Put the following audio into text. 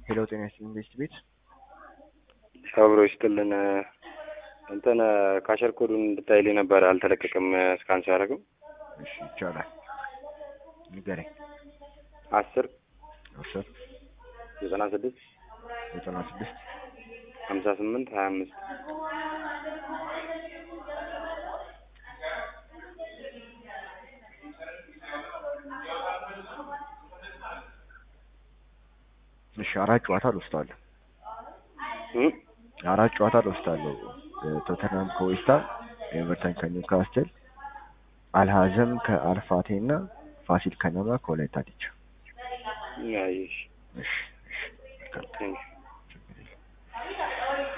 ሄሎ ጤና ይስጥልኝ ቤስት ቤት አብሮ ይስጥልን። እንትን ካሸር ኮዱን እንድታይልኝ ነበር አልተለቀቀም። እስካን ሲያደርግም እሺ ይቻላል ንገረኝ አስር አስር ዘጠና ስድስት ዘጠና ስድስት ሀምሳ ስምንት ሀያ አምስት እሺ አራት ጨዋታ ልወስዳለሁ አራት ጨዋታ ልወስዳለሁ ቶተናም ከዌስታም ኤቨርተን ከኒውካስትል አልሀዘም ከአልፋቴ እና ፋሲል ከነማ ከወላይታ ዲቻ ያይሽ እሺ እሺ ቴንክ